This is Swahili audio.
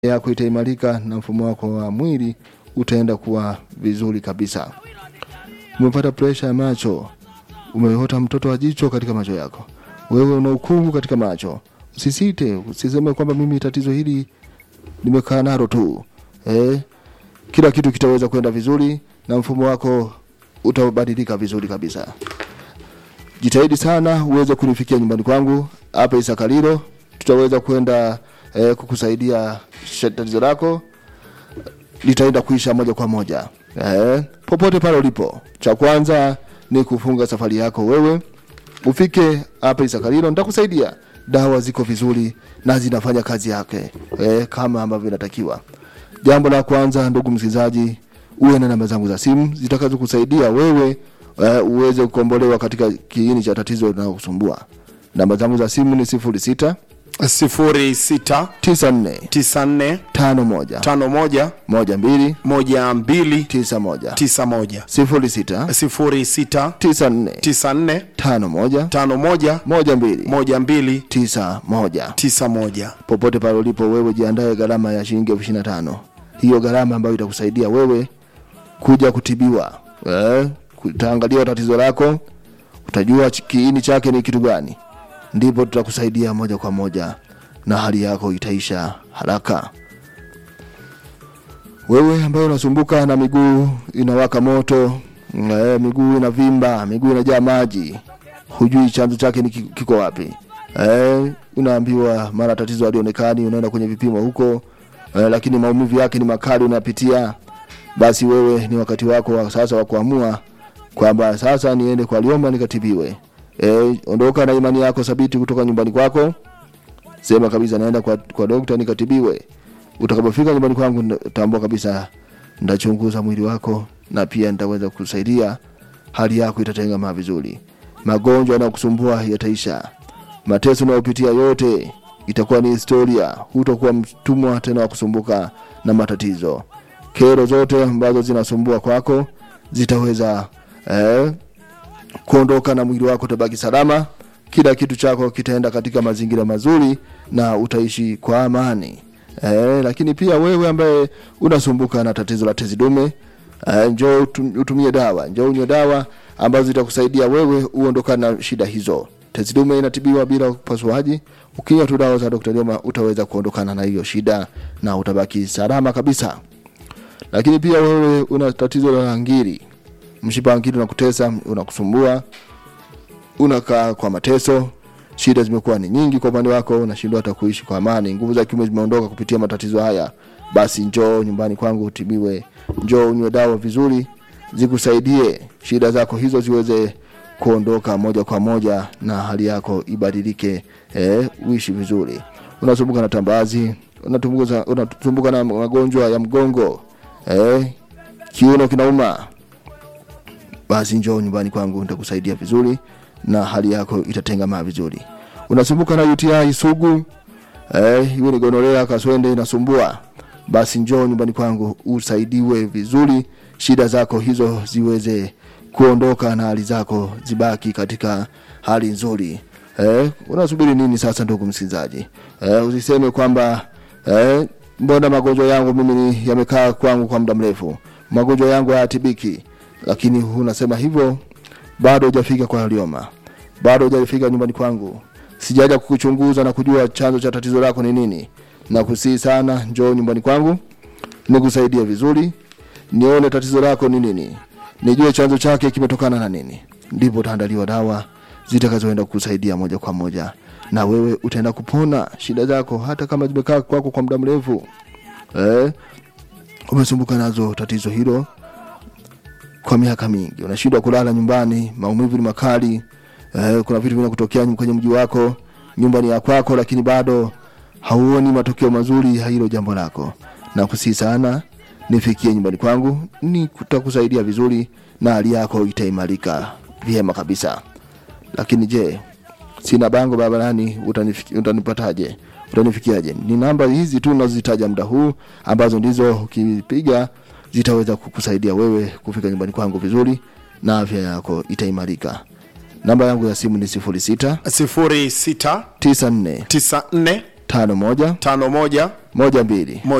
yako itaimarika na mfumo wako wa mwili utaenda kuwa vizuri kabisa. Umepata presha ya macho, umeota mtoto wa jicho katika macho yako, wewe una ukungu katika macho, usisite, usiseme kwamba mimi tatizo hili nimekaa nalo tu eh, kila kitu kitaweza kwenda vizuri na mfumo wako utabadilika vizuri kabisa. Jitahidi sana uweze kunifikia nyumbani kwangu hapa Isakalilo, tutaweza kwenda eh, kukusaidia sh- tatizo lako litaenda kuisha moja kwa moja eh, popote pale ulipo. Cha kwanza ni kufunga safari yako wewe ufike hapa Isakalilo, nitakusaidia. Dawa ziko vizuri na zinafanya kazi yake eh, kama ambavyo inatakiwa. Jambo la kwanza, ndugu msikilizaji, uwe na namba zangu za simu zitakazokusaidia wewe uh, uweze kukombolewa katika kiini cha tatizo linalokusumbua. Namba zangu za simu ni sifuri sita sifuri sita tisa nne tisa nne tano moja tano moja moja mbili moja mbili tisa moja tisa moja sifuri sita sifuri sita tisa nne tisa nne tano moja tano moja moja mbili moja mbili tisa moja. tisa moja Popote pale ulipo wewe, jiandae gharama ya shilingi elfu ishirini na tano hiyo gharama ambayo itakusaidia wewe kuja kutibiwa eh, utaangaliwa tatizo lako, utajua ch- kiini chake ni kitu gani, ndipo tutakusaidia moja kwa moja na hali yako itaisha haraka. Wewe ambaye unasumbuka na miguu inawaka moto, eh, miguu inavimba, miguu inajaa maji, hujui chanzo chake ni ki- kiko wapi eh, unaambiwa mara tatizo halionekani, unaenda kwenye vipimo huko eh, lakini maumivu yake ni makali unapitia, basi wewe ni wakati wako wa sasa wa kuamua kwamba sasa niende kwa Liomba nikatibiwe. Eh, ondoka na imani yako thabiti kutoka nyumbani kwako, sema kabisa naenda kwa, kwa dokta nikatibiwe. Utakapofika nyumbani kwangu, nda- tambua kabisa ndachunguza mwili wako na pia nitaweza kusaidia, hali yako itatengamaa vizuri, magonjwa yanayokusumbua yataisha, mateso unayopitia yote itakuwa ni historia. Hutakuwa mtumwa tena wa kusumbuka na matatizo. Kero zote ambazo zinasumbua kwako zitaweza eh, kuondoka na mwili wako utabaki salama. Kila kitu chako kitaenda katika mazingira mazuri na utaishi kwa amani. Eh, lakini pia wewe ambaye unasumbuka na tatizo la tezi dume eh, njoo utum- utumie dawa, njoo unywe dawa ambazo zitakusaidia wewe uondokane na shida hizo. Tezi dume inatibiwa bila upasuaji. Ukinywa tu dawa za Dr. Lioma utaweza kuondokana na hiyo shida na utabaki salama kabisa. Lakini pia wewe una tatizo la ngiri, mshipa wa ngiri unakutesa, unakusumbua, unakaa kwa mateso, shida zimekuwa ni nyingi kwa upande wako, unashindwa hata kuishi kwa amani, nguvu za kiume zimeondoka kupitia matatizo haya, basi njoo nyumbani kwangu utibiwe, njoo unywe dawa vizuri zikusaidie shida zako hizo ziweze kuondoka moja kwa moja na hali yako ibadilike, eh, uishi vizuri. Unasumbuka na tambazi, unatumbuka unatumbuka na magonjwa ya mgongo, eh, kiuno kinauma, basi njoo nyumbani kwangu nitakusaidia vizuri na hali yako itatengamaa vizuri. Unasumbuka na UTI sugu, eh, iwe ni gonorea, kaswende inasumbua, basi njoo nyumbani kwangu usaidiwe vizuri, shida zako hizo ziweze kuondoka na hali zako zibaki katika hali nzuri. Eh, unasubiri nini sasa, ndugu msikilizaji? Eh, usiseme kwamba eh, mbona magonjwa yangu mimi ni- yamekaa kwangu kwa muda mrefu, magonjwa yangu hayatibiki, lakini unasema hivyo bado hujafika kwa Lioma, bado hujafika nyumbani kwangu, sijaja kukuchunguza na kujua chanzo cha tatizo lako ni nini. Nakusihi sana, njoo nyumbani kwangu nikusaidie vizuri, nione tatizo lako ni nini, nijue chanzo chake kimetokana na nini, ndipo utaandaliwa dawa zitakazoenda kukusaidia moja kwa moja, na wewe utaenda kupona shida zako, hata kama zimekaa kwako kwa muda mrefu. Eh, umesumbuka nazo tatizo hilo kwa miaka mingi, unashindwa kulala nyumbani, maumivu ni makali. Eh, kuna vitu vinakutokea kwenye mji wako, nyumba ni ya kwako, lakini bado hauoni matokeo mazuri ya hilo jambo lako. Na kusii sana, nifikie nyumbani kwangu, nitakusaidia vizuri na hali yako itaimarika vyema kabisa. Lakini je, sina bango barabarani, utanifiki- utanipataje? Utanifikiaje? Ni namba hizi tu nazozitaja muda huu, ambazo ndizo ukipiga zitaweza kukusaidia wewe kufika nyumbani kwangu vizuri na afya yako itaimarika. Namba yangu ya simu ni sifuri sita sifuri sita tisa nne tisa nne tano moja tano moja moja mbili